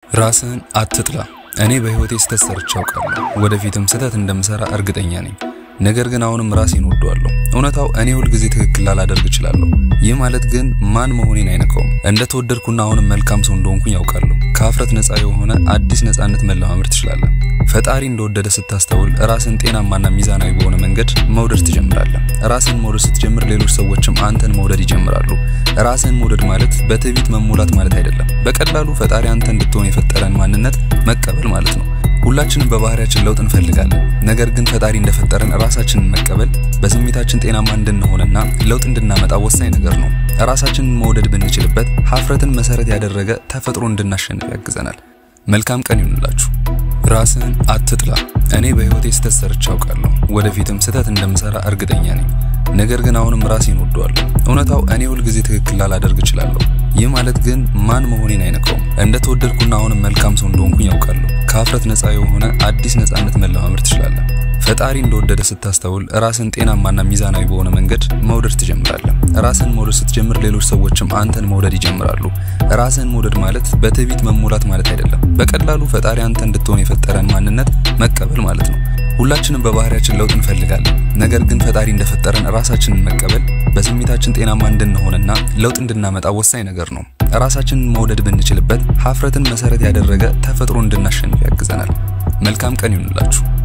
ራስህን አትጥላ። እኔ በህይወቴ ስህተት ሰርቼ አውቃለሁ። ወደፊትም ስህተት እንደምሰራ እርግጠኛ ነኝ። ነገር ግን አሁንም ራሴን ወደዋለሁ። እውነታው እኔ ሁልጊዜ ትክክል ላላደርግ እችላለሁ። ይህ ማለት ግን ማን መሆኔን አይነካውም። እንደተወደድኩና አሁንም መልካም ሰው እንደሆንኩኝ ያውቃለሁ። ከሀፍረት ነፃ የሆነ አዲስ ነፃነት መለማመድ ትችላለህ። ፈጣሪ እንደወደደ ስታስተውል ራስን ጤናማና ሚዛናዊ በሆነ መንገድ መውደድ ትጀምራለህ። ራስን መውደድ ስትጀምር ሌሎች ሰዎችም አንተን መውደድ ይጀምራሉ። ራስን መውደድ ማለት በትዕቢት መሞላት ማለት አይደለም። በቀላሉ ፈጣሪ አንተ እንድትሆን የፈጠረን ማንነት መቀበል ማለት ነው። ሁላችንም በባህሪያችን ለውጥ እንፈልጋለን። ነገር ግን ፈጣሪ እንደፈጠረን ራሳችንን መቀበል በስሜታችን ጤናማ እንድንሆንና ለውጥ እንድናመጣ ወሳኝ ነገር ነው። ራሳችንን መውደድ ብንችልበት ሀፍረትን መሰረት ያደረገ ተፈጥሮ እንድናሸንፍ ያግዘናል። መልካም ቀን ይሁንላችሁ። ራስህን አትጥላ። እኔ በህይወቴ ስህተት ሰርቼ አውቃለሁ። ወደፊትም ስህተት እንደምሰራ እርግጠኛ ነኝ። ነገር ግን አሁንም ራሴን ወደዋለሁ። እውነታው እኔ ሁልጊዜ ትክክል ላላደርግ እችላለሁ። ይህ ማለት ግን ማን መሆኔን አይነካውም። እንደተወደድኩና አሁንም መልካም ሰው እንደሆንኩኝ ያውቃለሁ። ከሀፍረት ነፃ የሆነ አዲስ ነፃነት መለማመድ ትችላለህ። ፈጣሪ እንደወደደ ስታስተውል ራስን ጤናማና ሚዛናዊ በሆነ መንገድ መውደድ ትጀምራለህ። ራስን መውደድ ስትጀምር ሌሎች ሰዎችም አንተን መውደድ ይጀምራሉ። ራስን መውደድ ማለት በትዕቢት መሞላት ማለት አይደለም። በቀላሉ ፈጣሪ አንተ እንድትሆን የፈጠረን ማንነት መቀበል ማለት ነው። ሁላችንም በባህሪያችን ለውጥ እንፈልጋለን። ነገር ግን ፈጣሪ እንደፈጠረን ራሳችንን መቀበል በስሜታችን ጤናማ እንድንሆንና ለውጥ እንድናመጣ ወሳኝ ነገር ነው። ራሳችንን መውደድ ብንችልበት ሀፍረትን መሰረት ያደረገ ተፈጥሮ እንድናሸንፍ ያግዘናል። መልካም ቀን ይሁንላችሁ።